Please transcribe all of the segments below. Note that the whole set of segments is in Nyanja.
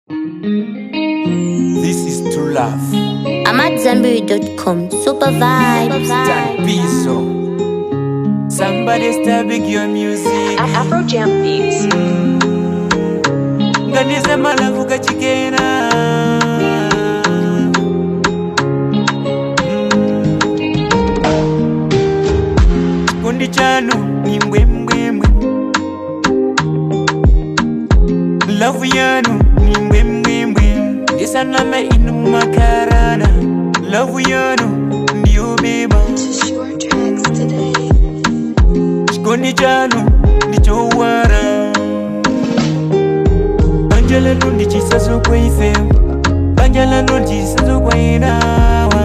This is true love. I'm at Zanberry.com. Super vibes. Dan Pizzo. Somebody start big your music. Afro Jam Beats. Nganize malavu kachikena. Chikondi chanu ni mbwembwembwe. Love yanu ni mbwembwembwe. Ndisaname inu makarana. Love yanu ndiyo beba. chikondi chanu ndichowara banja lanu ndichisazo kwaife banja lanu ndichisazo kwainawa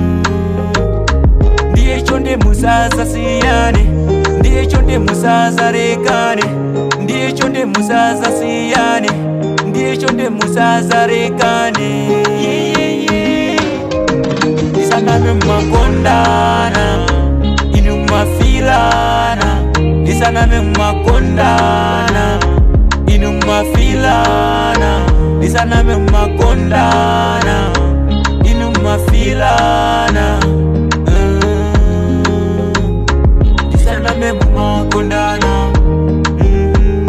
ndiye chonde musaza siyane ndiye chonde musaza rekane ndiye chonde musaza siyane ndiye chonde musaza rekane yeah, yeah, yeah. ndisaname makondana inu mafilana ndisaname makondana inu mafilana ndisaname makondana inu mafilana Mm. ndisaname makondana Mm.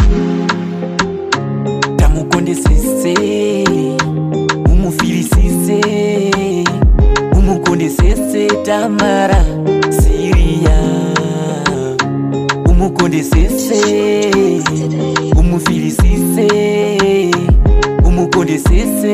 tamukondesese umufilisise umukondesese tamara siriya umukondesese umufilisise umukondesese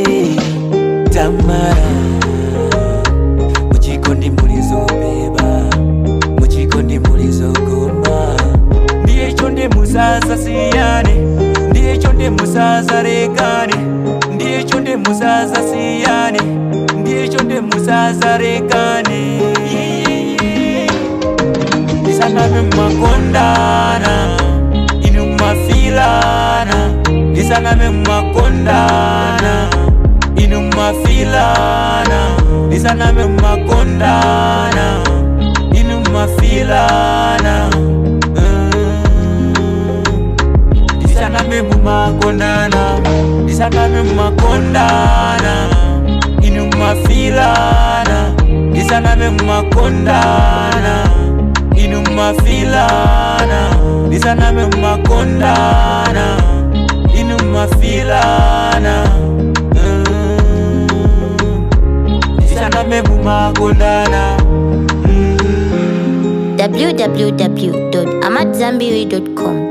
tamara muchikondi mulizobeba muchikondi mulizogoma ndiye chonde musaza siyane ndiye chonde musaza rekane ndiye chonde musaza siyane ndiye chonde musaza rekane yeah, yeah, yeah. ndisaname makondana inu mafilana ndisaname makondana inu mafilana ndisaname makondana inu mafilana Mm. ndisaname mumakondana ndisaname mumakondana inu mafilana ndisaname mumakondana inu mafilana ndisaname mumakondana inu mafilana Mm. ndisaname mumakondana Mm. www.amatzambiri.com.